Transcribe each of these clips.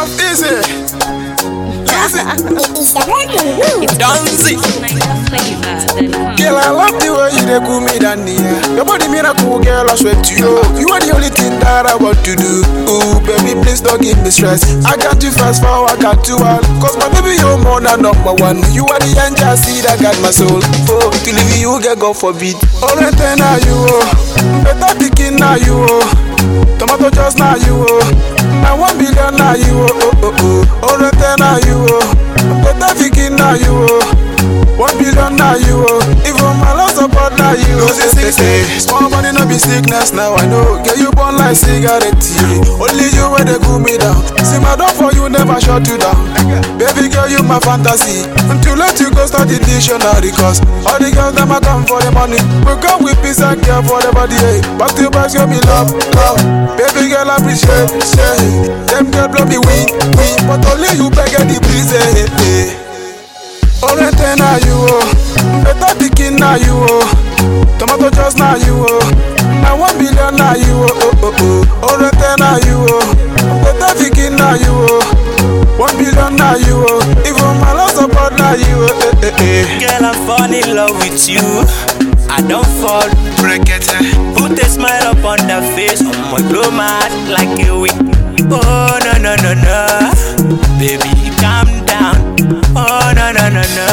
Enough easy. Easy. Danzy. Girl, I love the way you dey cool me down here. Your body miracle, girl, I swear to you. You are the only thing that I want to do. Ooh, baby, please don't give me stress. I got you fast forward, I got you all. Cause my baby, you're more than number one. You are the angel, see that got my soul. Oh, to leave you, get God forbid. Alright, then now you, oh. Better picking now you, oh. Tomato just now you, oh. Now one billion now you, oh, oh, oh, oh. Alright, then now you, oh. Better picking now you, oh. One billion now you oh Even my last support now you oh say, say, say. Small money no be sickness now I know Get you born like cigarette yeah. Only you where they cool me down See my door for you never shut you down Baby girl you my fantasy Until let you go start the dictionary Cause all the girls them a come for the money We come with peace and care for the body hey. Back to back show me love, love Baby girl appreciate, say Them girl blow me win, win But only you beg the breeze hey, hey. Alright then now you oh Better picking now you oh Tomato just now you oh Now one billion now you oh oh oh oh Alright then now you oh Better picking now you oh One billion now you oh Even my last support now you oh eh eh eh Girl, I'm falling in love with you. I don't fall. Break it Put a smile up on the face. Oh my blow my heart like a wick. Oh no no no no, baby calm down. Oh no no no no,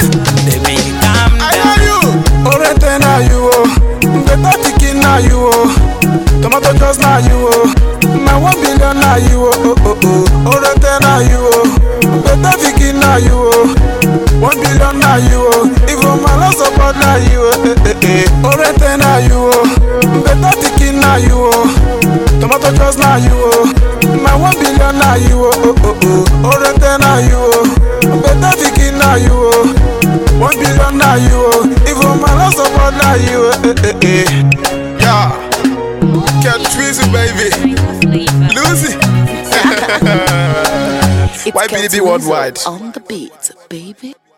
baby calm I down. know you Alright then now you oh Better picking now you oh Tomato just now you oh Now one billion now you oh oh oh oh Alright then now you oh Better picking now you oh One billion now you oh Even my last support now you oh eh eh eh Alright then now you oh Better picking now you oh Tomato just now you oh Now one billion now you oh oh oh oh Alright then now you oh Better picking now you oh one billion now you oh Even my last support now you oh eh, eh, eh. Yeah Get Twizy baby Lucy It's YPDB Kelton worldwide On the beat, baby.